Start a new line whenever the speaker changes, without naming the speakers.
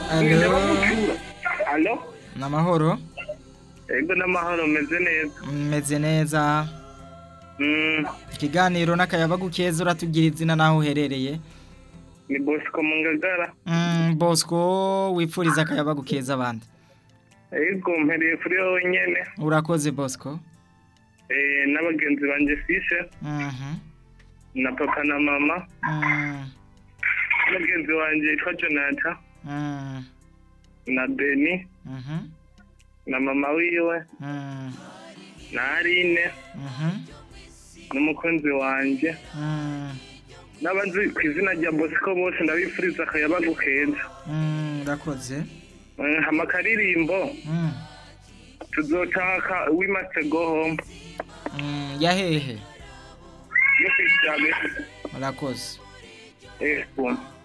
Alo,
alo
ni amahoro
ego n'amahoro meze neza
meze neza
Mm,
ikiganiro n'akayabagu keza uratugira izina n'aho uherereye
ni bosco mu ngagara
Mm, bosco wipfuriza akayabagu keza abandi
ego mpereye kuri wowe nyene
urakoze bosco
eh, n'abagenzi banje fishe
Mhm,
na papa na mama
mm,
n'umugenzi wanje yitwa jonathan
mm,
na beni
mhm,
na mama wiwe
mm,
na arine
mhm,
n'umukunzi wanje
mm,
n'abazi ku izina rya bosco bose ndabifuriza akayabagu keza
mm, urakoze
Mm, hama akaririmbo
Mm,
tuzotaka we must go home
mm, yahehe
yo kwisabe
urakoze
ego